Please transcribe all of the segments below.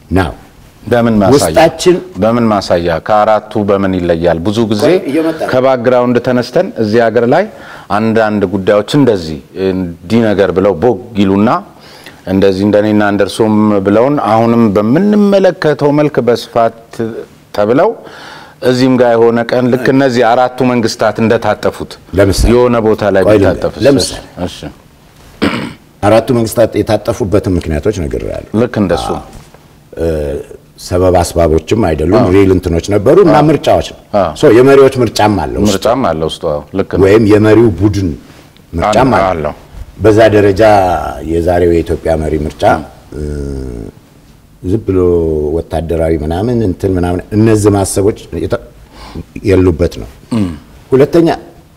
ናው በምን ማሳያ ውስጣችን በምን ማሳያ ከአራቱ በምን ይለያል? ብዙ ጊዜ ቆይ፣ እየመጣ ነው። ከባክግራውንድ ተነስተን እዚህ ሀገር ላይ አንዳንድ ጉዳዮች እንደዚህ እንዲህ ነገር ብለው ቦግ ይሉና እንደዚህ እንደኔና እንደርሶም ብለውን አሁንም በምንመለከተው መልክ በስፋት ተብለው እዚህም ጋር የሆነ ቀን ልክ እነዚህ አራቱ መንግስታት እንደታጠፉት ለምሳሌ የሆነ ቦታ ላይ ቆይ ቢታጠፍስ? ለምሳሌ እሺ አራቱ መንግስታት የታጠፉበትን ምክንያቶች ነግሬያለሁ። ልክ እንደሱ ሰበብ አስባቦችም አይደሉም፣ ሪል እንትኖች ነበሩ እና ምርጫዎች ነው። አዎ። ሶ የመሪዎች ምርጫም አለው ውስጡ። ምርጫም አለ ውስጡ አዎ፣ ልክ ነው ወይም የመሪው ቡድን ምርጫም አለ- አለው። አለው። በዛ ደረጃ የዛሬው የኢትዮጵያ መሪ ምርጫ እ፣ ዝም ብሎ ወታደራዊ ምናምን እንትን ምናምን እነዚህ ማሰቦች የተ- የሉበት ነው። ሁለተኛ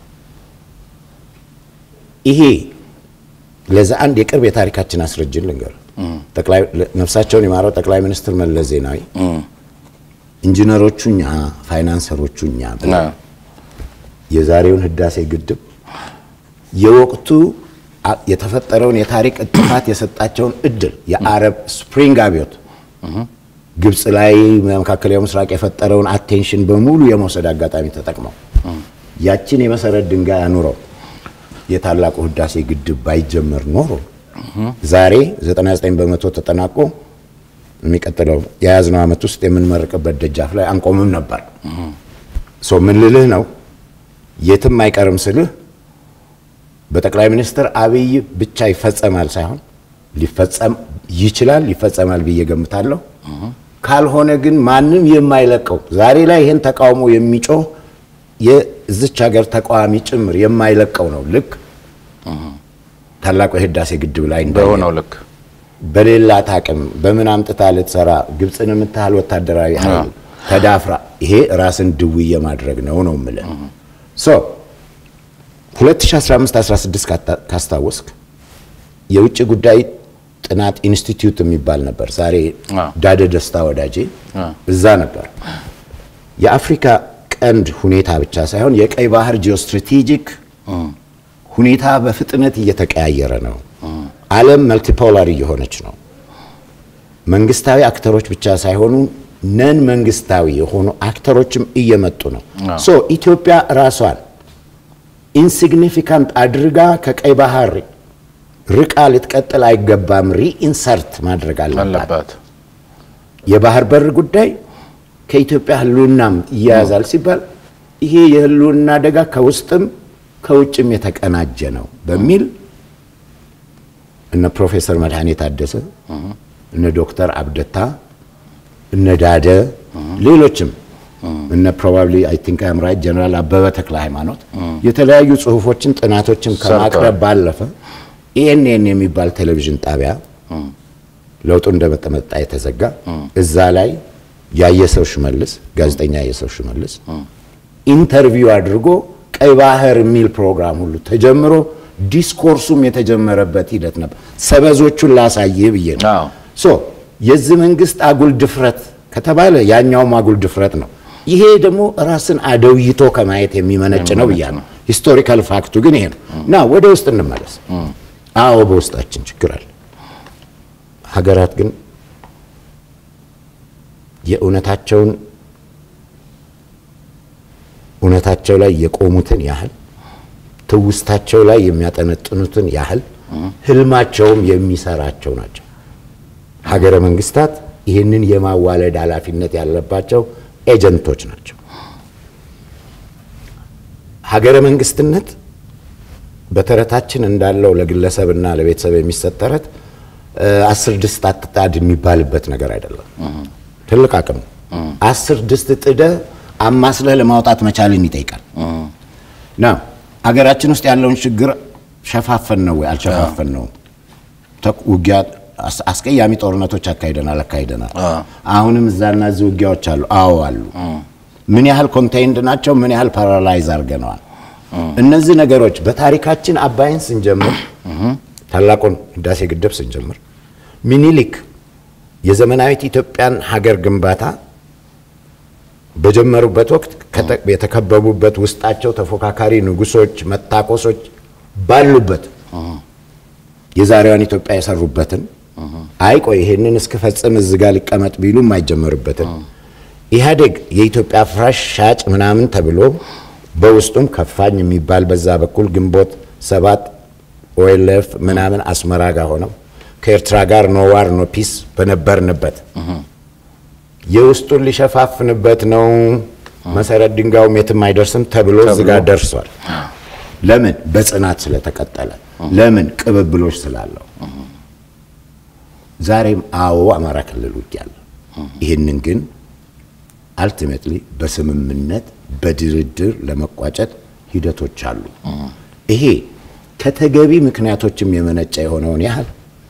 ይሄ ለዛ አንድ የቅርብ የታሪካችን አስረጅን ልንገር ጠቅላይ ነፍሳቸውን የማረው ጠቅላይ ሚኒስትር መለስ ዜናዊ ኢንጂነሮቹ እኛ ፋይናንሰሮቹ እኛ ብለው አዎ። የዛሬውን ህዳሴ ግድብ የወቅቱ አ- የተፈጠረውን የታሪክ እጥፋት የሰጣቸውን እድል የአረብ ስፕሪንግ አብዮት ግብፅ ላይ መካከለኛው ምስራቅ የፈጠረውን አቴንሽን በሙሉ የመውሰድ አጋጣሚ ተጠቅመው ያችን የመሰረት ድንጋይ አኑረው የታላቁ ህዳሴ ግድብ ባይጀመር ኖሮ ዛሬ 99 በመቶ ተጠናቆ የሚቀጥለው የያዝነው ዓመት ውስጥ የምንመርቅበት ደጃፍ ላይ አንቆምም ነበር። ሶ ምን ልልህ ነው የትም አይቀርም ስልህ በጠቅላይ ሚኒስትር አብይ ብቻ ይፈጸማል ሳይሆን ሊፈጸም ይችላል ይፈጸማል ብዬ ገምታለሁ። ካልሆነ ግን ማንም የማይለቀው ዛሬ ላይ ይህን ተቃውሞ የሚጮህ የዚች ሀገር ተቃዋሚ ጭምር የማይለቀው ነው። ልክ ታላቁ የህዳሴ ግድብ ላይ እንዳየነው። በሆነው ልክ በሌላት አቅም በምን አምጥታ ልትሰራ ግብፅን የምታህል ወታደራዊ ኃይል ተዳፍራ ይሄ ራስን ድውይ የማድረግ ነው ነው የምልህ። ሶ 2015-16 ካታ- ካስታወስክ የውጭ ጉዳይ ጥናት ኢንስቲትዩት የሚባል ነበር። ዛሬ አዎ። ዳደ ደስታ ወዳጄ አዎ። እዛ ነበር። የአፍሪካ ቀንድ ሁኔታ ብቻ ሳይሆን የቀይ ባህር ጂኦስትራቴጂክ ሁኔታ በፍጥነት እየተቀያየረ ነው። ዓለም መልቲፖላር እየሆነች ነው። መንግስታዊ አክተሮች ብቻ ሳይሆኑ ነን መንግስታዊ የሆኑ አክተሮችም እየመጡ ነው። ሶ ኢትዮጵያ ራሷን ኢንሲግኒፊካንት አድርጋ ከቀይ ባህር ርቃ ልትቀጥል አይገባም። ሪኢንሰርት ማድረግ አለባት። አለባት የባህር በር ጉዳይ ከኢትዮጵያ ህልውናም ይያያዛል ሲባል ይሄ የህልውና አደጋ ከውስጥም ከውጭም የተቀናጀ ነው በሚል እነ ፕሮፌሰር መድኃኔ ታደሰ እነ ዶክተር አብደታ እነ ዳደ ሌሎችም እነ ፕሮባብሊ አይ ቲንክ አም ራይት ጀነራል አበበ ተክለ ሃይማኖት የተለያዩ ጽሁፎችን ጥናቶችን ከማቅረብ ሰርተዋል። ባለፈ ኤኤንኤን የሚባል ቴሌቪዥን ጣቢያ ለውጡ እንደመጠመጣ የተዘጋ እዛ ላይ ያየሰው ሽመልስ ጋዜጠኛ ያየሰው ሽመልስ ኢንተርቪው አድርጎ ቀይ ባህር የሚል ፕሮግራም ሁሉ ተጀምሮ ዲስኮርሱም የተጀመረበት ሂደት ነበር። ሰበዞቹን ላሳይህ ብዬ ነው። አዎ። ሶ የዚህ መንግስት አጉል ድፍረት ከተባለ ያኛውም አጉል ድፍረት ነው። ይሄ ደግሞ ራስን አደውይቶ ከማየት የሚመነጭ ነው ብያለሁ። ሂስቶሪካል ፋክቱ ግን ይሄ ነው እና ወደ ውስጥ እንመለስ። አዎ በውስጣችን ችግር አለ። ሀገራት ግን የእውነታቸውን እውነታቸው ላይ የቆሙትን ያህል ትውስታቸው ላይ የሚያጠነጥኑትን ያህል ህልማቸውም የሚሰራቸው ናቸው። ሀገረ መንግስታት ይህንን የማዋለድ ኃላፊነት ያለባቸው ኤጀንቶች ናቸው። ሀገረ መንግስትነት በተረታችን እንዳለው ለግለሰብና ለቤተሰብ የሚሰጥ ተረት እ፣ አስር ድስት አትጣድ የሚባልበት ነገር አይደለም። ትልቅ አቅም ነው። አስር ድስት ጥደ አማስለህ ለማውጣት መቻልን ይጠይቃል። ና ሀገራችን ውስጥ ያለውን ችግር ሸፋፈን ነው ወይ አልሸፋፈን ነው? ተኩ- ውጊያ አስ- አስቀያሚ ጦርነቶች አካሂደናል አካሂደናል። አሁንም እዛና እዚህ ውጊያዎች አሉ። አዎ አሉ። ምን ያህል ኮንቴይንድ ናቸው? ምን ያህል ፓራላይዝ አድርገነዋል? እነዚህ ነገሮች በታሪካችን አባይን ስንጀምር ታላቁን ህዳሴ ግድብ ስንጀምር ሚኒሊክ የዘመናዊት ኢትዮጵያን ሀገር ግንባታ በጀመሩበት ወቅት ከተ- የተከበቡበት ውስጣቸው ተፎካካሪ ንጉሶች፣ መታኮሶች ባሉበት የዛሬዋን ኢትዮጵያ የሰሩበትን አይ ቆይ ይሄንን እስክፈጽም እዚህ ጋር ሊቀመጥ ቢሉ የማይጀመርበትን ኢህአዴግ የኢትዮጵያ ፍራሽ ሻጭ ምናምን ተብሎ በውስጡም ከፋኝ የሚባል በዛ በኩል ግንቦት ሰባት ኦኤልኤፍ ምናምን አስመራ ጋር ሆነው ከኤርትራ ጋር ኖ ዋር ኖ ፒስ በነበርንበት የውስጡን ሊሸፋፍንበት ነው መሰረት ድንጋዩም የትም አይደርስም ተብሎ እዚህ ጋር ደርሷል። ለምን? በጽናት ስለተቀጠለ። ለምን? ቅብብሎች ስላለው። ዛሬም አዎ አማራ ክልል ውጊያ አለ። ይህንን ግን አልቲሜትሊ በስምምነት በድርድር ለመቋጨት ሂደቶች አሉ። ይሄ ከተገቢ ምክንያቶችም የመነጨ የሆነውን ያህል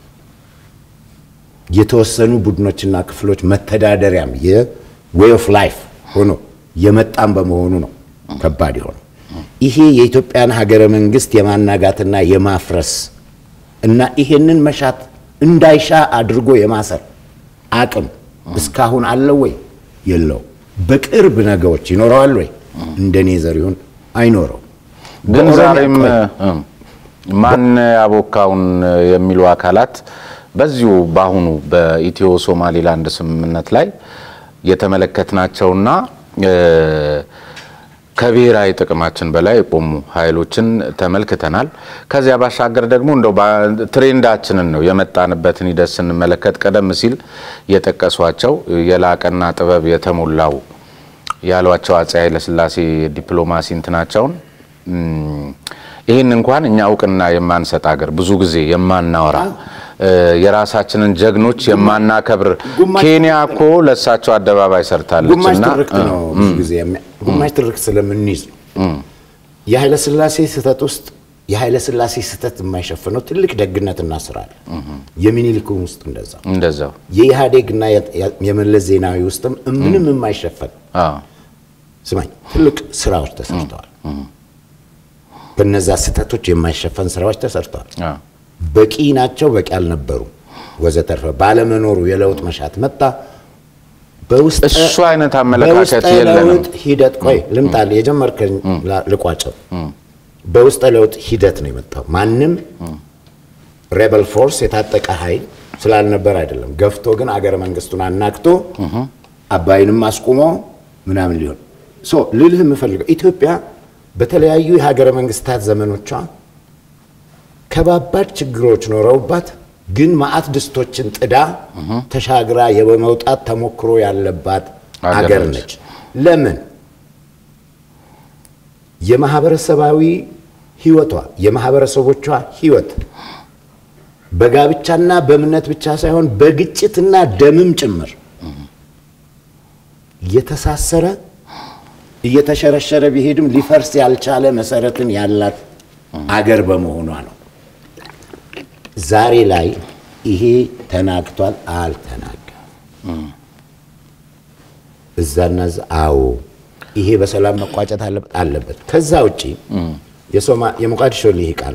የተወሰኑ ቡድኖችና ክፍሎች መተዳደሪያም የዌይ ኦፍ ላይፍ ሆኖ የመጣም በመሆኑ ነው ከባድ የሆነው። ይሄ የኢትዮጵያን ሀገረ መንግስት የማናጋትና የማፍረስ እና ይሄንን መሻት እንዳይሻ አድርጎ የማሰር አቅም እስካሁን አለው ወይ? የለው። በቅርብ ነገሮች ይኖረዋል ወይ? እንደኔ ዘሪሁን አይኖረው። ግን በኦሮሚያ ዛሬም ቆይ፣ እም፣ ማን ያቦካውን የሚሉ አካላት በዚሁ በአሁኑ በኢትዮ ሶማሌላንድ ስምምነት ላይ የተመለከትናቸውና እ፣ ከብሔራዊ ጥቅማችን በላይ የቆሙ ኃይሎችን ተመልክተናል። ከዚያ ባሻገር ደግሞ እንደው ባ- ትሬንዳችንን ነው የመጣንበትን ሂደት ስንመለከት ቀደም ሲል የጠቀሷቸው የላቀና ጥበብ የተሞላው ያሏቸው አፄ ኃይለሥላሴ ዲፕሎማሲ እንትናቸውን እም፣ ይህን እንኳን እኛ እውቅና የማንሰጥ ሀገር ብዙ ጊዜ የማናወራ እ፣ የራሳችንን ጀግኖች የማናከብር ግማሽ ኬንያ እኮ ለእሳቸው አደባባይ ሰርታለች ግማሽ እና ትርክት ነው ብዙ ጊዜ የሚያ- ግማሽ ትርክት ስለምንይዝ ነው። የኃይለ ሥላሴ ስህተት ውስጥ የኃይለ ሥላሴ ስህተት የማይሸፍነው ትልቅ ደግነትና ስራ አለ። የሚኒሊክም ውስጥ እንደዛ እንደዛው የኢህአዴግና የ- የመለስ ዜናዊ ውስጥም ምንም የማይሸፈን አዎ ስማኝ ትልቅ ስራዎች ተሰርተዋል። በነዛ ስህተቶች የማይሸፈን ስራዎች ተሰርተዋል። አዎ በቂ ናቸው፣ በቂ አልነበሩም፣ ወዘተርፈ ባለመኖሩ የለውጥ መሻት መጣ። በውስጠ እሱ አይነት አመለካከት በውስጠ የለንም። ለውጥ ሂደት ቆይ ልምጣል የጀመርከኝ ላ- ልቋጨው። በውስጠ ለውጥ ሂደት ነው የመጣው። ማንም ሬበል ፎርስ የታጠቀ ኃይል ስላልነበር አይደለም። ገፍቶ ግን አገረ መንግስቱን አናግቶ አባይንም አስቁሞ ምናምን ሊሆን ሶ ልልህ የምፈልገው ኢትዮጵያ በተለያዩ የሀገረ መንግስታት ዘመኖቿ ከባባድ ችግሮች ኖረውባት ግን ማአት ድስቶችን ጥዳ ተሻግራ የመውጣት ተሞክሮ ያለባት አገር አገር ነች። ነች። ለምን? የማህበረሰባዊ ህይወቷ የማህበረሰቦቿ ህይወት በጋብቻና በእምነት ብቻ ሳይሆን በግጭትና ደምም ጭምር የተሳሰረ እየተሸረሸረ ቢሄድም ሊፈርስ ያልቻለ መሰረትን ያላት አገር በመሆኗ ነው። ዛሬ ላይ ይሄ ተናግቷል፣ አልተናገም። እዛና እዛ አዎ፣ ይሄ በሰላም መቋጨት አለበት አለበት። ከዛ ውጪ የሶማ የሞቃዲሾ ልሂቃን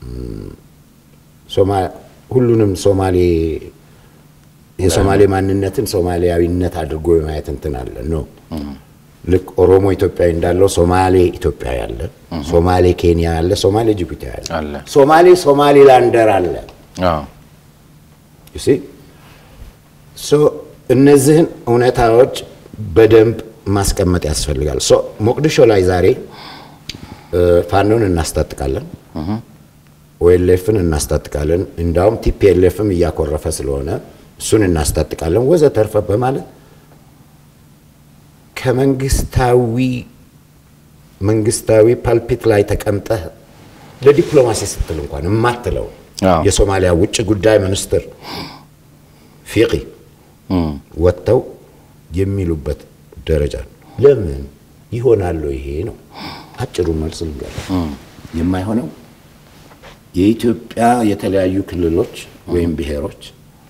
ሶማ ሁሉንም ሶማሌ የሶማሌ ማንነትን ሶማሊያዊነት አድርጎ የማየት እንትን አለ ነው። ልክ ኦሮሞ ኢትዮጵያዊ እንዳለው ሶማሌ ኢትዮጵያዊ አለ፣ ሶማሌ ኬንያ አለ፣ ሶማሌ ጅቡቲ አለ፣ አለ። ሶማሌ ሶማሊላንደር አለ። አዎ you see? ሶ እነዚህን እውነታዎች በደንብ ማስቀመጥ ያስፈልጋል። ሶ ሞቅዲሾ ላይ ዛሬ እ፣ ፋኖን እናስታጥቃለን፣ ኦኤልኤፍን እናስታጥቃለን፣ እንዳውም ቲፒኤልኤፍም እያኮረፈ ስለሆነ እሱን እናስታጥቃለን ወዘተርፈ በማለት ከመንግስታዊ መንግስታዊ ፓልፒት ላይ ተቀምጠህ ለዲፕሎማሲ ስትል እንኳን የማትለው አዎ። የሶማሊያ ውጭ ጉዳይ ሚኒስትር ፊቂ ወጥተው የሚሉበት ደረጃ ነው። ለምን ይሆናሉ? ይሄ ነው አጭሩ መልስ ልንገር። የማይሆነው የኢትዮጵያ የተለያዩ ክልሎች ወይም ብሔሮች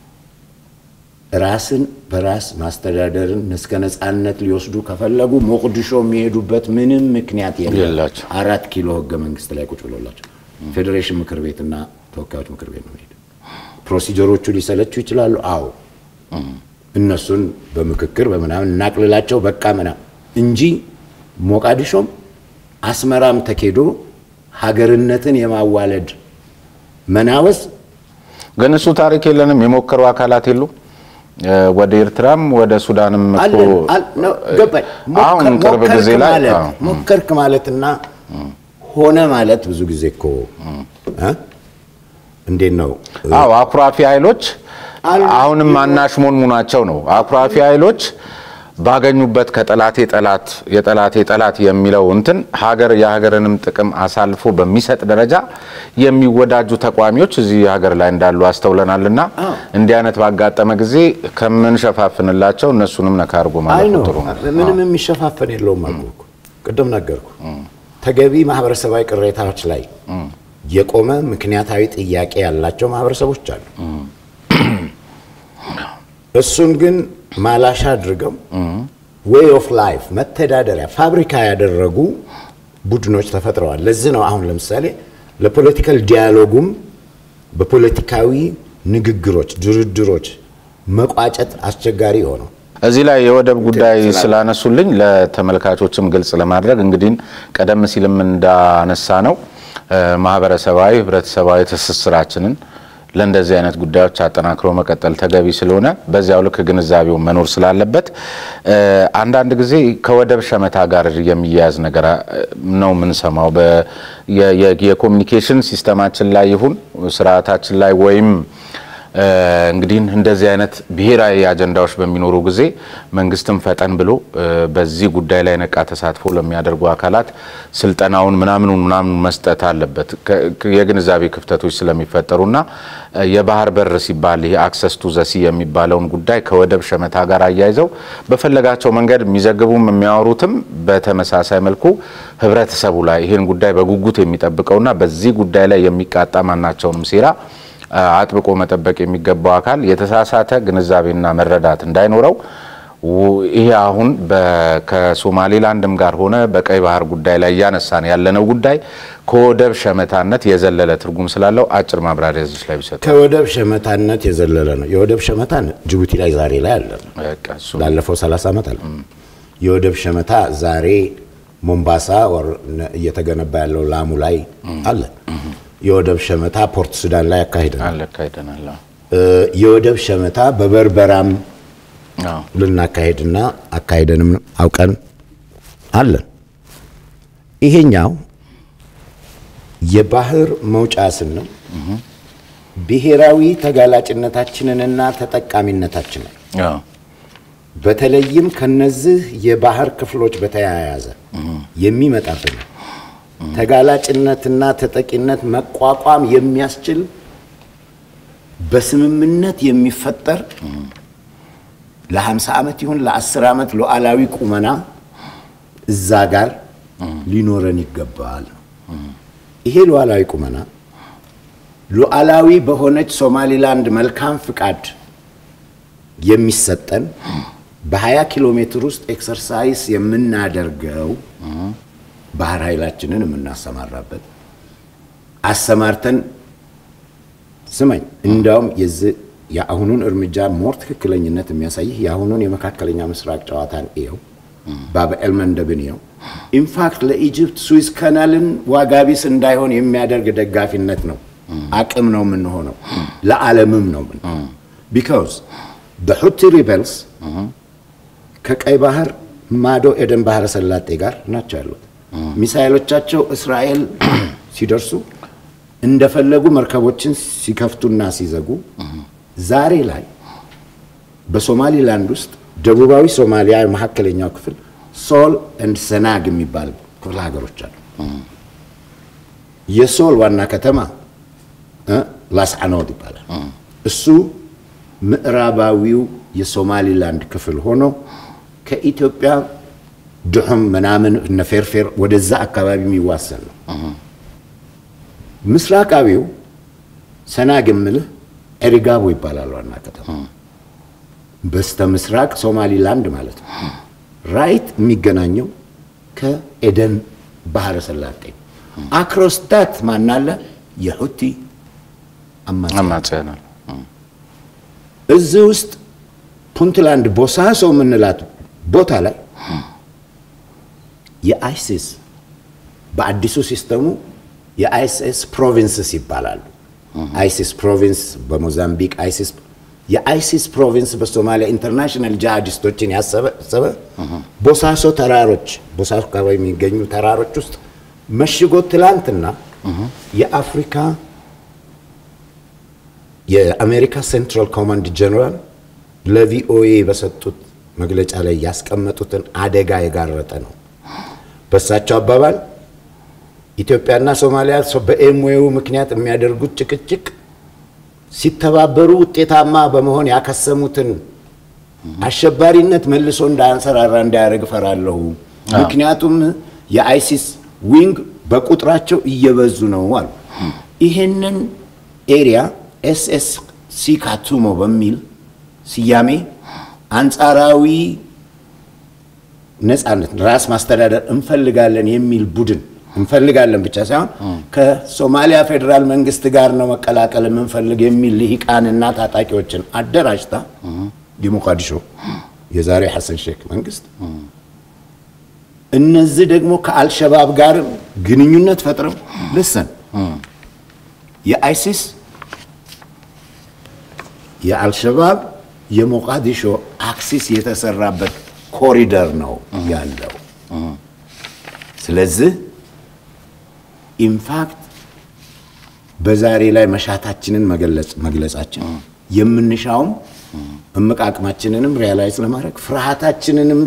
ራስን በራስ ማስተዳደርን እስከ ነጻነት ሊወስዱ ከፈለጉ ሞቅዲሾ የሚሄዱበት ምንም ምክንያት የለም። የላቸው። አራት ኪሎ ህገ መንግስት ላይ ቁጭ ብሎላቸው ፌዴሬሽን ምክር ቤትና ተወካዮች ምክር ቤት ነው ሄደ። ፕሮሲጀሮቹ ሊሰለቹ ይችላሉ። አዎ እነሱን በምክክር በምናምን እናቅልላቸው በቃ ምናምን እንጂ ሞቃዲሾም አስመራም ተኬዶ ሀገርነትን የማዋለድ መናወስ ግን እሱ ታሪክ የለንም። የሞከሩ አካላት የሉ ወደ ኤርትራም ወደ ሱዳንም እኮ አለን አል- ነው፣ ገባኝ። አሁን ሞከር- ቅርብ ጊዜ ሞከርክ ላይ ማለት- አዎ። ሞከርክ ማለትና ሆነ ማለት ብዙ ጊዜ እኮ እ? እንዴት ነው አዎ አኩራፊ ኃይሎች አሉ። አሁንም አናሽሞንሙናቸው ነው። አኩራፊ ኃይሎች ባገኙበት ከጠላቴ ጠላት የጠላቴ ጠላት የሚለው እንትን ሀገር የሀገርንም ጥቅም አሳልፎ በሚሰጥ ደረጃ የሚወዳጁ ተቋሚዎች እዚህ ሀገር ላይ እንዳሉ አስተውለናልና አዎ። እንዲህ አይነት ባጋጠመ ጊዜ ከምንሸፋፍንላቸው እነሱንም ነካ አድርጎ አይ ማለት ነው ጥሩ ነው። ምንም የሚሸፋፈን የለውም አልኩህ እኮ ቅድም ነገርኩ ተገቢ ማህበረሰባዊ ቅሬታዎች ላይ የቆመ ምክንያታዊ ጥያቄ ያላቸው ማህበረሰቦች አሉ እሱን ግን ማላሻ አድርገው ዌይ ኦፍ ላይፍ መተዳደሪያ ፋብሪካ ያደረጉ ቡድኖች ተፈጥረዋል ለዚህ ነው አሁን ለምሳሌ ለፖለቲካል ዲያሎጉም በፖለቲካዊ ንግግሮች ድርድሮች መቋጨት አስቸጋሪ ሆነው እዚህ ላይ የወደብ ጉዳይ ስላነሱልኝ ለተመልካቾችም ግልጽ ለማድረግ እንግዲህ ቀደም ሲልም እንዳነሳ ነው ማህበረሰባዊ ህብረተሰባዊ ትስስራችንን ለእንደዚህ አይነት ጉዳዮች አጠናክሮ መቀጠል ተገቢ ስለሆነ በዚያው ልክ ግንዛቤው መኖር ስላለበት አንዳንድ ጊዜ ከወደብ ሸመታ ጋር የሚያያዝ ነገር ነው የምንሰማው። በ- የ- የ- የኮሚኒኬሽን ሲስተማችን ላይ ይሁን ስርዓታችን ላይ ወይም እንግዲህ እንደዚህ አይነት ብሔራዊ አጀንዳዎች በሚኖሩ ጊዜ መንግስትም ፈጠን ብሎ በዚህ ጉዳይ ላይ ነቃ ተሳትፎ ለሚያደርጉ አካላት ስልጠናውን ምናምኑን ምናምኑ መስጠት አለበት። ከ- ከ- የግንዛቤ ክፍተቶች ስለሚፈጠሩና የባህር በር ሲባል ይሄ አክሰስ ቱ ዘሲ የሚባለውን ጉዳይ ከወደብ ሸመታ ጋር አያይዘው በፈለጋቸው መንገድ የሚዘግቡም የሚያወሩትም በተመሳሳይ መልኩ ህብረተሰቡ ላይ ይህን ጉዳይ በጉጉት የሚጠብቀውና በዚህ ጉዳይ ላይ የሚቃጣ ማናቸውንም ሴራ አጥብቆ መጠበቅ የሚገባው አካል የተሳሳተ ግንዛቤና መረዳት እንዳይኖረው ው- ይሄ አሁን በ- ከሶማሌላንድም ጋር ሆነ በቀይ ባህር ጉዳይ ላይ እያነሳን ያለነው ጉዳይ ከወደብ ሸመታነት የዘለለ ትርጉም ስላለው አጭር ማብራሪያ እዚህ ላይ ቢሰጡ። ከወደብ ሸመታነት የዘለለ ነው። የወደብ ሸመታ ጅቡቲ ላይ ዛሬ ላይ አለ። በቃ እሱ ላለፈው 30 ዓመት አለ። የወደብ ሸመታ ዛሬ ሞምባሳ ወር ነ- እየተገነባ ያለው ላሙ ላይ አለ። የወደብ ሸመታ ፖርት ሱዳን ላይ አካሂደናል። አለ ካይደናል። እ፣ የወደብ ሸመታ በበርበራም አዎ ልናካሄድና አካሄደንም አውቀን አለን። ይሄኛው የባህር መውጫ ስንል ብሔራዊ ተጋላጭነታችንንና ተጠቃሚነታችንን አዎ በተለይም ከነዚህ የባህር ክፍሎች በተያያዘ የሚመጣብን ተጋላጭነትና ተጠቂነት መቋቋም የሚያስችል በስምምነት የሚፈጠር ለ50 ዓመት ይሁን ለ10 ዓመት ሉዓላዊ ቁመና እዛ ጋር ሊኖረን ይገባል ነው። ይሄ ሉዓላዊ ቁመና ሉዓላዊ በሆነች ሶማሊላንድ መልካም ፍቃድ የሚሰጠን በ20 ኪሎ ሜትር ውስጥ ኤክሰርሳይዝ የምናደርገው ባህር ኃይላችንን የምናሰማራበት አሰማርተን ስመኝ እንዲያውም የዚህ የአሁኑን እርምጃ ሞር ትክክለኝነት የሚያሳይህ የአሁኑን የመካከለኛ ምስራቅ ጨዋታን እየው፣ ባብኤል መንደብን እየው። ኢንፋክት ለኢጅፕት ስዊዝ ካናልን ዋጋቢስ እንዳይሆን የሚያደርግ ደጋፊነት ነው፣ አቅም ነው የምንሆነው፣ ለዓለምም ነው ምን ቢካውዝ በሁቲ ሪበልስ ከቀይ ባህር ማዶ ኤደን ባህረ ሰላጤ ጋር ናቸው ያሉት። ሚሳይሎቻቸው እስራኤል ሲደርሱ እንደፈለጉ መርከቦችን ሲከፍቱና ሲዘጉ፣ ዛሬ ላይ በሶማሊላንድ ውስጥ ደቡባዊ ሶማሊያ መካከለኛው ክፍል ሶል ኤንድ ሰናግ የሚባል ክፍለ ሀገሮች አሉ። የሶል ዋና ከተማ እ ላስዓኖድ ይባላል። እሱ ምዕራባዊው የሶማሊላንድ ክፍል ሆኖ ከኢትዮጵያ ድሑም ምናምን እነ ፌርፌር ወደዛ አካባቢ የሚዋሰን ነው። ምስራቃዊው ሰናግ የምልህ ኤሪጋቦ ይባላል ዋና ከተማ በስተ ምስራቅ ሶማሊላንድ ማለት ነው። ራይት የሚገናኘው ከኤደን ባህረ ሰላጤ አክሮስታት ማናለ የሁቲ አማጺ አማጽያናል እዚህ ውስጥ ፑንትላንድ ቦሳሶ የምንላት ቦታ ላይ የአይሲስ በአዲሱ ሲስተሙ የአይሲስ ፕሮቪንስስ ይባላሉ። አይሲስ ፕሮቪንስ በሞዛምቢክ አይሲስ የአይሲስ ፕሮቪንስ በሶማሊያ ኢንተርናሽናል ጂሃዲስቶችን ያሰበሰበ ቦሳሶ ተራሮች ቦሳሶ አካባቢ የሚገኙ ተራሮች ውስጥ መሽጎ ትላንትና የአፍሪካ የአሜሪካ ሴንትራል ኮማንድ ጀነራል ለቪኦኤ በሰጡት መግለጫ ላይ ያስቀመጡትን አደጋ የጋረጠ ነው። በእሳቸው አባባል ኢትዮጵያና ሶማሊያ በኤምዌው ምክንያት የሚያደርጉት ጭቅጭቅ ሲተባበሩ ውጤታማ በመሆን ያከሰሙትን አሸባሪነት መልሶ እንዳያንሰራራ እንዳያደርግ እፈራለሁ። ምክንያቱም የአይሲስ ዊንግ በቁጥራቸው እየበዙ ነው አሉ። ይህንን ኤሪያ ኤስኤስ ሲ ካቱሞ በሚል ስያሜ አንጻራዊ ነጻነት ራስ ማስተዳደር እንፈልጋለን የሚል ቡድን እንፈልጋለን ብቻ ሳይሆን ከሶማሊያ ፌዴራል መንግስት ጋር ነው መቀላቀል የምንፈልግ የሚል ልሂቃንና ታጣቂዎችን አደራጅታ ዲሞቃዲሾ የዛሬ ሐሰን ሼክ መንግስት እነዚህ ደግሞ ከአልሸባብ ጋር ግንኙነት ፈጥረው ልሰን የአይሲስ የአልሸባብ የሞቃዲሾ አክሲስ የተሰራበት ኮሪደር ነው ያለው። ስለዚህ ኢንፋክት በዛሬ ላይ መሻታችንን መግለጻችን የምንሻውም እምቅ አቅማችንንም ሪያላይዝ ለማድረግ ፍርሃታችንንም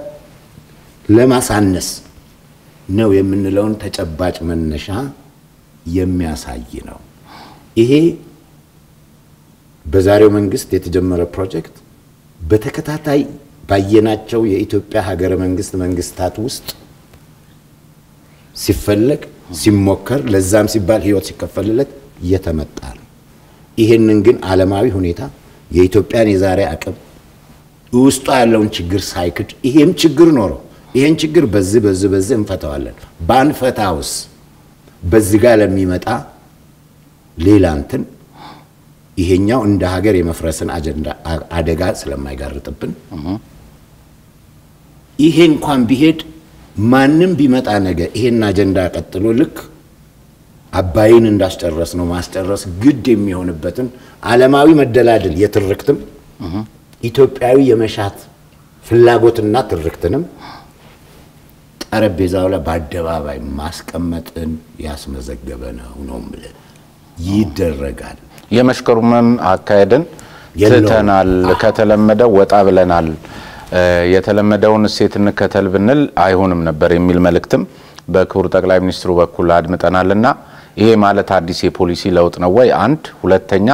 ለማሳነስ ነው የምንለውን ተጨባጭ መነሻ የሚያሳይ ነው። ይሄ በዛሬው መንግስት የተጀመረ ፕሮጀክት በተከታታይ ባየናቸው የኢትዮጵያ ሀገረ መንግስት መንግስታት ውስጥ ሲፈለግ ሲሞከር ለዛም ሲባል ህይወት ሲከፈልለት እየተመጣ ነው። ይሄንን ግን ዓለማዊ ሁኔታ የኢትዮጵያን የዛሬ አቅም ውስጧ ያለውን ችግር ሳይክድ ይሄም ችግር ኖሮ ይሄን ችግር በዚህ በዚህ በዚህ እንፈታዋለን ባንፈታውስ በዚህ ጋር ለሚመጣ ሌላ እንትን ይሄኛው እንደ ሀገር የመፍረስን አጀንዳ አደጋ ስለማይጋርጥብን ይሄ እንኳን ቢሄድ ማንም ቢመጣ ነገ ይሄን አጀንዳ ቀጥሎ ልክ አባይን እንዳስጨረስ ነው ማስጨረስ ግድ የሚሆንበትን ዓለማዊ መደላድል የትርክትም ኢትዮጵያዊ የመሻት ፍላጎትና ትርክትንም ጠረጴዛው ላይ በአደባባይ ማስቀመጥን ያስመዘገበ ነው ነው የምልህ። ይደረጋል። የመሽከሩመም አካሄድን የለውም። ትተናል፣ ከተለመደው ወጣ ብለናል፣ የተለመደውን እሴት እንከተል ብንል አይሆንም ነበር የሚል መልእክትም በክቡር ጠቅላይ ሚኒስትሩ በኩል አድምጠናልና ይሄ ማለት አዲስ የፖሊሲ ለውጥ ነው ወይ? አንድ ሁለተኛ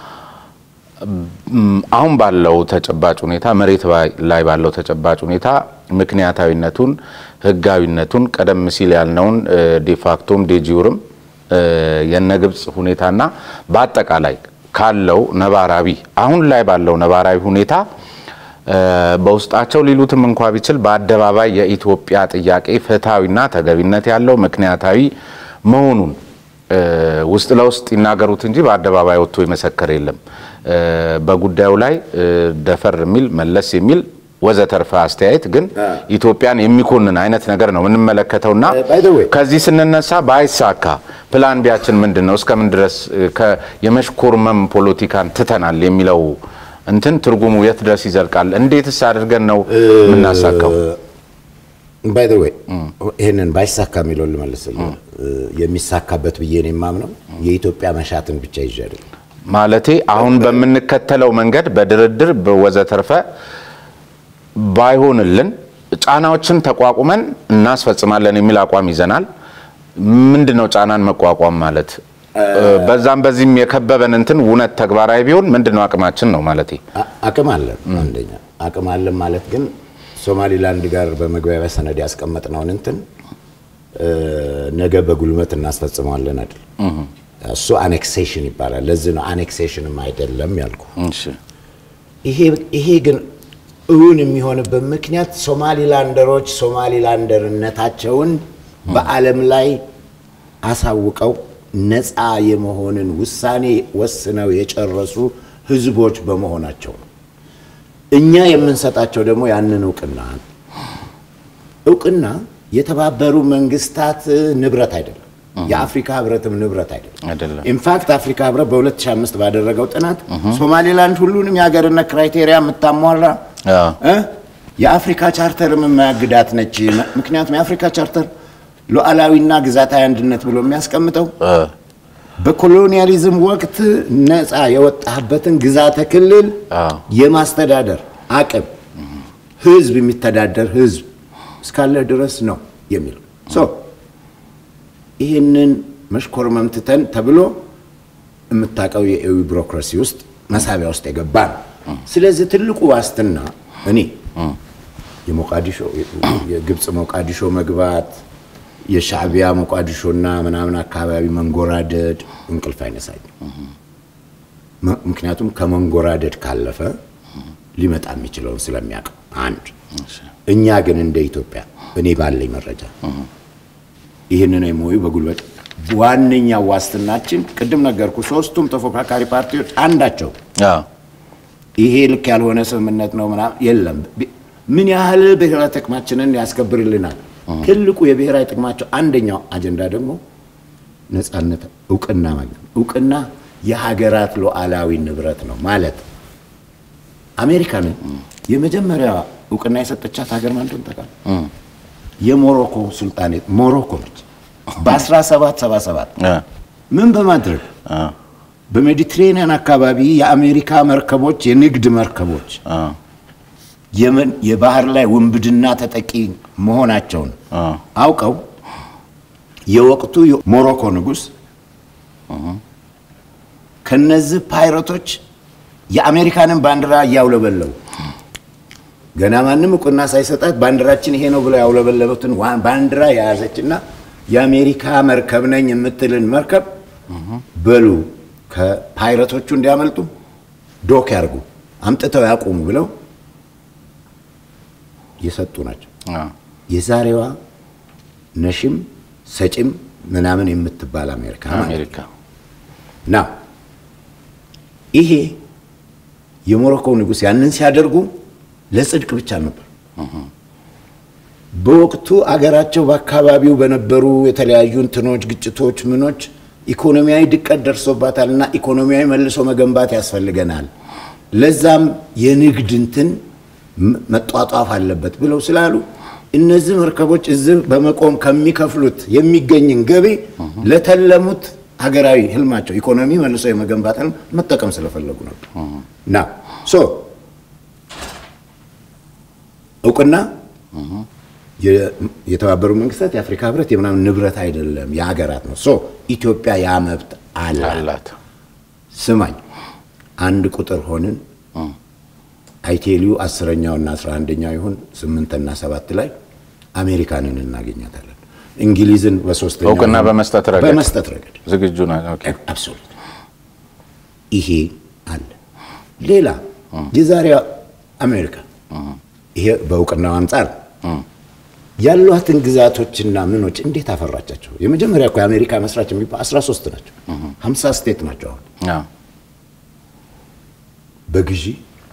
ም፣ አሁን ባለው ተጨባጭ ሁኔታ መሬት ባይ- ላይ ባለው ተጨባጭ ሁኔታ ምክንያታዊነቱን ህጋዊነቱን ቀደም ሲል ያልነውን ዴፋክቶም ዴጂውርም የነ ግብፅ ሁኔታና በአጠቃላይ ካለው ነባራዊ አሁን ላይ ባለው ነባራዊ ሁኔታ እ፣ በውስጣቸው ሊሉትም እንኳ ቢችል በአደባባይ የኢትዮጵያ ጥያቄ ፍትሐዊና ተገቢነት ያለው ምክንያታዊ መሆኑን እ፣ ውስጥ ለውስጥ ይናገሩት እንጂ በአደባባይ ወጥቶ የመሰከር የለም። እ፣ በጉዳዩ ላይ እ፣ ደፈር የሚል መለስ የሚል ወዘተርፈ አስተያየት ግን ኢትዮጵያን የሚኮንን አይነት ነገር ነው የምንመለከተውና Uh, by the way- ከዚህ ስንነሳ ባይሳካ ፕላን ቢያችን ምንድን ነው? እስከምን ድረስ እ፣ ከ- የመሽኮርመም ፖለቲካን ትተናል የሚለው እንትን ትርጉሙ የት ድረስ ይዘልቃል? እንዴትስ አድርገን ነው የምናሳካው? ባይ ዘ ዌይ ይህንን ባይሳካ የሚለውን ልመልስልህ። የሚሳካበት ብዬ ነው የማምነው የኢትዮጵያ መሻትን ብቻ ይዤ አይደለም። ማለቴ አሁን በምንከተለው መንገድ በድርድር በወዘተርፈ ባይሆንልን ጫናዎችን ተቋቁመን እናስፈጽማለን የሚል አቋም ይዘናል። ምንድን ነው ጫናን መቋቋም ማለት? በዛም በዚህም የከበበን እንትን እውነት ተግባራዊ ቢሆን ምንድን ነው አቅማችን ነው ማለቴ። አ- አቅም አለን። አንደኛ አቅም አለን ማለት ግን ሶማሊላንድ ጋር በመግባቢያ ሰነድ ያስቀመጥነውን እንትን እ፣ ነገ በጉልበት እናስፈጽመዋለን አይደል? እሱ አኔክሴሽን ይባላል። ለዚህ ነው አኔክሴሽንም አይደለም ያልኩ። እሺ ይሄ ይሄ ግን እውን የሚሆንበት ምክንያት ሶማሊላንደሮች ሶማሊላንደርነታቸውን በዓለም ላይ አሳውቀው ነፃ የመሆንን ውሳኔ ወስነው የጨረሱ ህዝቦች በመሆናቸው ነው። እኛ የምንሰጣቸው ደግሞ ያንን እውቅና ነው። እውቅና የተባበሩ መንግስታት ንብረት አይደለም። የአፍሪካ ህብረትም ንብረት አይደለም። አይደለም። ኢንፋክት አፍሪካ ህብረት በ2005 ባደረገው ጥናት ሶማሌላንድ ሁሉንም የሀገርነት ክራይቴሪያ የምታሟላ አዎ። እ የአፍሪካ ቻርተርም የማያግዳት ነች። ምክንያቱም የአፍሪካ ቻርተር ሉዓላዊና ግዛታዊ አንድነት ብሎ የሚያስቀምጠው እ፣ በኮሎኒያሊዝም ወቅት ነፃ የወጣህበትን ግዛተ ክልል አዎ። የማስተዳደር አቅም ህዝብ የሚተዳደር ህዝብ እስካለ ድረስ ነው የሚለው ሶ ይህንን መሽኮርመም ትተን ተብሎ የምታውቀው የኤዊ ቢሮክራሲ ውስጥ መሳቢያ ውስጥ የገባ ነው። ስለዚህ ትልቁ ዋስትና እኔ የሞቃዲሾ የግብፅ ሞቃዲሾ መግባት የሻዕቢያ ሞቃዲሾና ምናምን አካባቢ መንጎራደድ እንቅልፍ አይነሳኝ። መ- ምክንያቱም ከመንጎራደድ ካለፈ ሊመጣ የሚችለውን ስለሚያውቅ አንድ እኛ ግን እንደ ኢትዮጵያ እኔ ባለኝ መረጃ ይህንን ኤምኦዩ በጉልበት ዋነኛ ዋስትናችን ቅድም ነገርኩ። ሶስቱም ተፎካካሪ ፓርቲዎች አንዳቸው አዎ። ይሄ ልክ ያልሆነ ስምምነት ነው ምናምን የለም። ቢ- ምን ያህል ብሔራዊ ጥቅማችንን ያስከብርልናል? ትልቁ የብሔራዊ ጥቅማቸው አንደኛው አጀንዳ ደግሞ ነጻነት፣ እውቅና ማግኘት። እውቅና የሀገራት ሉዓላዊ ንብረት ነው ማለት አሜሪካንን የመጀመሪያ እውቅና የሰጠቻት ሀገር ማን እንደሆነ ታውቃለህ? የሞሮኮ ሱልጣኔት ሞሮኮ ነች። በ1777 እ፣ ምን በማድረግ እ፣ በሜዲትሬኒያን አካባቢ የአሜሪካ መርከቦች የንግድ መርከቦች እ፣ የመን የባህር ላይ ውንብድና ተጠቂ መሆናቸውን እ፣ አውቀው የወቅቱ የሞሮኮ ንጉሥ ከነዚህ ፓይረቶች የአሜሪካንን ባንዲራ እያውለበለቡ ገና ማንም እውቅና ሳይሰጣት ባንዲራችን ይሄ ነው ብለው ያውለበለቡትን ዋ- ባንዲራ የያዘችና የአሜሪካ መርከብ ነኝ የምትልን መርከብ በሉ ከፓይረቶቹ እንዲያመልጡ ዶክ ያርጉ፣ አምጥተው ያቁሙ ብለው የሰጡ ናቸው። እ፣ የዛሬዋ ነሽም ሰጪም ምናምን የምትባል አሜሪካ ማለት ነው። አሜሪካ ና ይሄ የሞሮኮ ንጉሥ ያንን ሲያደርጉ ለጽድቅ ብቻ ነበር። በወቅቱ አገራቸው በአካባቢው በነበሩ የተለያዩ እንትኖች፣ ግጭቶች፣ ምኖች ኢኮኖሚያዊ ድቀት ደርሶባታልና ኢኮኖሚያዊ መልሶ መገንባት ያስፈልገናል፣ ለዛም የንግድ እንትን ም- መጧጧፍ አለበት ብለው ስላሉ እነዚህ መርከቦች እዚህ በመቆም ከሚከፍሉት የሚገኝን ገቢ ለተለሙት ሀገራዊ ህልማቸው ኢኮኖሚ መልሶ የመገንባት ህልም መጠቀም ስለፈለጉ ነበር ና ሶ እውቅና የ- የተባበሩ መንግስታት የአፍሪካ ህብረት የምናምን ንብረት አይደለም፣ የሀገራት ነው። ሶ ኢትዮጵያ ያ መብት አላት። አላት። ስማኝ አንድ ቁጥር ሆንን አይቴሊዩ አስረኛውና አስራ አንደኛው ይሁን ስምንትና ሰባት ላይ አሜሪካንን እናገኛታለን። እንግሊዝን በሶስተኛው እውቅና በመስጠት ረገድ በመስጠት ረገድ ዝግጁ ና ኦኬ። አብሶሉት ይሄ አለ። ሌላ የዛሬዋ አሜሪካ ይሄ በእውቅናው አንጻር ያሏትን ግዛቶችና ምኖች እንዴት አፈራቻቸው? የመጀመሪያ እኮ የአሜሪካ መስራች የሚባል 13 ናቸው። 50 ስቴት ናቸው አሁን አዎ። በግዢ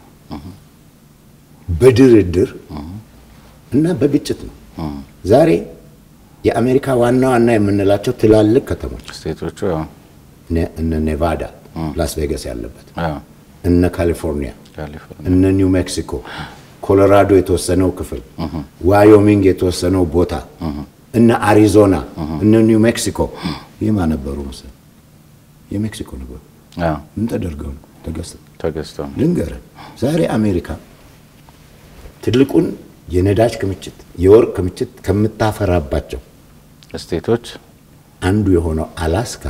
በድርድር እና በግጭት ነው። ዛሬ የአሜሪካ ዋና ዋና የምንላቸው ትላልቅ ከተሞች ስቴቶቹ ያው ነ- እነ ኔቫዳ፣ ላስ ቬጋስ ያለበት አዎ፣ እነ ካሊፎርኒያ፣ ካሊፎርኒያ እነ ኒው ሜክሲኮ፣ ኮሎራዶ የተወሰነው ክፍል፣ ዋዮሚንግ የተወሰነው ቦታ፣ እነ አሪዞና፣ እነ ኒው ሜክሲኮ ይህማ ነበሩ መሰለኝ የሜክሲኮ ነበሩ። አዎ፣ ምን ተደርገው ነው ተገዝተው? ተገዝተው ነው። ልንገርህ ዛሬ አሜሪካ ትልቁን የነዳጅ ክምችት የወርቅ ክምችት ከምታፈራባቸው ስቴቶች አንዱ የሆነው አላስካ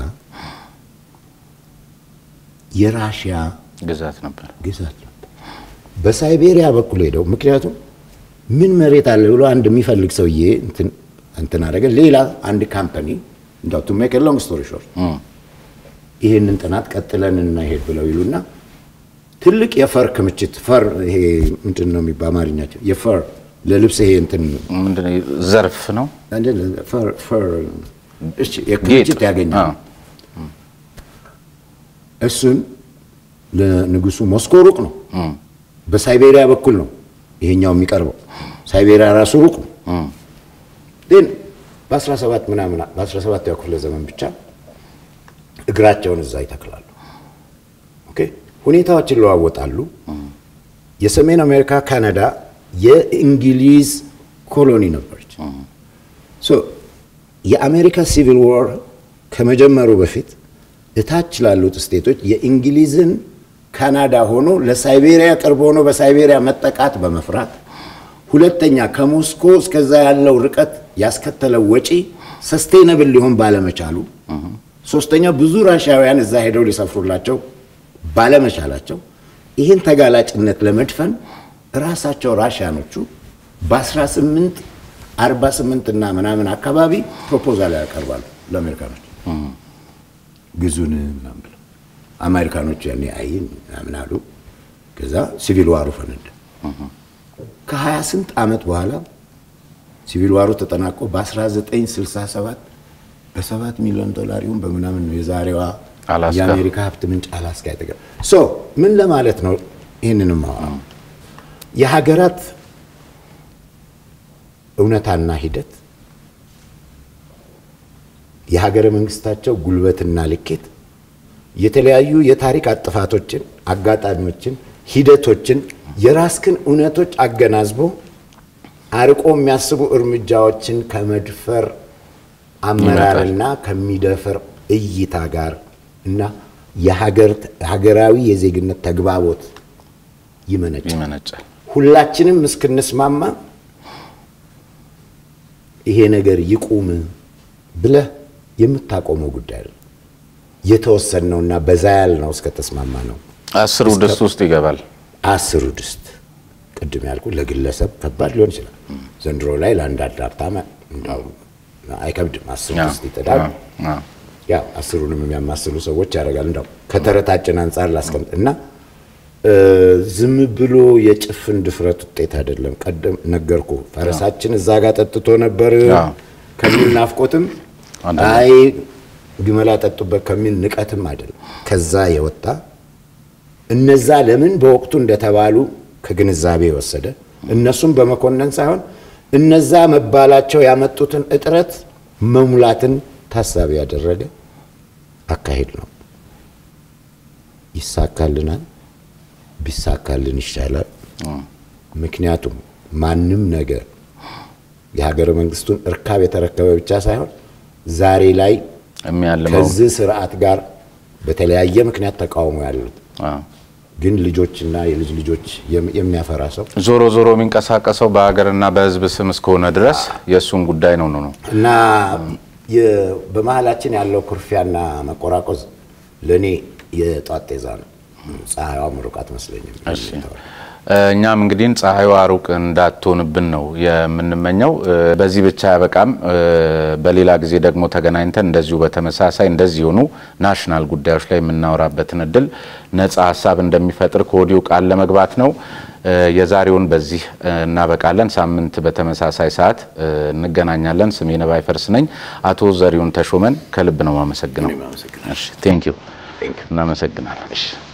የራሽያ ግዛት ነበር። ግዛት ነበር። በሳይቤሪያ በኩል ሄደው ምክንያቱም ምን መሬት አለ ብሎ አንድ የሚፈልግ ሰውዬ እንትን እንትን አደረገ። ሌላ አንድ ካምፓኒ እንዳው ቱ ሜክ ሎንግ ስቶሪ ሾርት ይህንን ጥናት ቀጥለን እናሄድ ብለው ይሉና ትልቅ የፈር ክምችት ፈር ይሄ ምንድን ነው የሚባል አማርኛቸው የፈር ለልብስ ይሄ እንትን ምንድነው ዘርፍ ነው አይደል? ፈር ፈር እሺ የክምችት ጌጥ። ያገኛል። አዎ። እሱን ለንጉሱ ሞስኮ ሩቅ ነው። በሳይቤሪያ በኩል ነው ይሄኛው የሚቀርበው። ሳይቤሪያ ራሱ ሩቅ ነው። ግን በ17 ምናምን በ17ኛው ክፍለ ዘመን ብቻ እግራቸውን እዛ ይተክላሉ። ኦኬ ሁኔታዎች ይለዋወጣሉ። የሰሜን አሜሪካ ካናዳ የእንግሊዝ ኮሎኒ ነበረች። ሶ የአሜሪካ ሲቪል ዋር ከመጀመሩ በፊት እታች ላሉት ስቴቶች የእንግሊዝን ካናዳ ሆኖ ለሳይቤሪያ ቅርብ ሆኖ በሳይቤሪያ መጠቃት በመፍራት ሁለተኛ ከሞስኮ እስከዛ ያለው ርቀት ያስከተለው ወጪ ሰስቴነብል ሊሆን ባለመቻሉ፣ ሶስተኛ ብዙ ራሽያውያን እዛ ሄደው ሊሰፍሩላቸው ባለመቻላቸው ይህን ተጋላጭነት ለመድፈን ራሳቸው ራሽያኖቹ በ18 48 እና ምናምን አካባቢ ፕሮፖዛል ያቀርባሉ ለአሜሪካኖች ግዙን ምናምን ብለው አሜሪካኖቹ ያኔ አይን ምናምን አሉ። ከዛ ሲቪል ዋሩ ፈነዳ። ከሀያ ስንት ዓመት በኋላ ሲቪል ዋሩ ተጠናቆ በ1967 በሰባት ሚሊዮን ዶላር ይሁን በምናምን ነው የዛሬዋ አላስካ። የአሜሪካ ሀብት ምንጭ አላስካ የተገ ሶ ምን ለማለት ነው? ይህንንም አወራው የሀገራት እውነታና ሂደት የሀገረ መንግስታቸው ጉልበትና ልኬት የተለያዩ የታሪክ አጥፋቶችን፣ አጋጣሚዎችን፣ ሂደቶችን የራስክን እውነቶች አገናዝቦ አርቆ የሚያስቡ እርምጃዎችን ከመድፈር አመራርና ከሚደፍር እይታ ጋር እና የሀገር ሀገራዊ የዜግነት ተግባቦት ይመነጫል። ይመነጫል። ሁላችንም እስክንስማማ ይሄ ነገር ይቁም ብለህ የምታቆመው ጉዳይ ነው። የተወሰነውና በዛ ያልነው እስከተስማማ ነው። አስሩ ድስት ውስጥ ይገባል። አስሩ ድስት ቅድም ያልኩ ለግለሰብ ከባድ ሊሆን ይችላል። ዘንድሮ ላይ ለአንዳንድ ሀብታም እንዳውም አይከብድም። አስር አዎ፣ ድስት ይጥዳል። አዎ፣ አዎ። ያው አስሩንም የሚያማስሉ ሰዎች ያደርጋል። እንዳው ከተረታችን አንጻር ላስቀምጥ እና እ ዝም ብሎ የጭፍን ድፍረት ውጤት አይደለም። ቀደም ነገርኩ። ፈረሳችን እዛ ጋር ጠጥቶ ነበር አዎ። ከሚል ናፍቆትም አንዳንድ- አይ ግመላ ጠጡበት ከሚል ንቀትም አይደለም። ከዛ የወጣ እነዛ ለምን በወቅቱ እንደተባሉ ከግንዛቤ የወሰደ እነሱም በመኮነን ሳይሆን እነዛ መባላቸው ያመጡትን እጥረት መሙላትን ታሳቢ ያደረገ አካሄድ ነው። ይሳካልናል፣ ቢሳካልን ይሻላል። ምክንያቱም ማንም ነገር የሀገረ መንግስቱን እርካብ የተረከበ ብቻ ሳይሆን ዛሬ ላይ የሚያልመው ከዚህ ስርዓት ጋር በተለያየ ምክንያት ተቃውሞ ያሉት አዎ። ግን ልጆችና የልጅ ልጆች የም- የሚያፈራ ሰው ዞሮ ዞሮ የሚንቀሳቀሰው በሀገርና በሕዝብ ስም እስከሆነ ድረስ የእሱን ጉዳይ ነው ነው ነው እና የ- በመሀላችን ያለው ኩርፊያና መቆራቆዝ ለእኔ የጧት ጤዛ ነው። ፀሐይዋ ምሩቅ አትመስለኝም። እሺ እኛም እንግዲህ ፀሐይዋ ሩቅ እንዳትሆንብን ነው የምንመኘው። እ፣ በዚህ ብቻ ያበቃም። እ፣ በሌላ ጊዜ ደግሞ ተገናኝተን እንደዚሁ በተመሳሳይ እንደዚህ የሆኑ ናሽናል ጉዳዮች ላይ የምናወራበትን እድል ነጻ ሀሳብ እንደሚፈጥር ከወዲሁ ቃል ለመግባት ነው። እ፣ የዛሬውን በዚህ እ፣ እናበቃለን። ሳምንት በተመሳሳይ ሰዓት እ፣ እንገናኛለን። ስሜ ነባይ ፈርስ ነኝ። አቶ ዘሪሁን ተሾመን ከልብ ነው የማመሰግነው። ቴንክ ዩ እናመሰግናለን። እሺ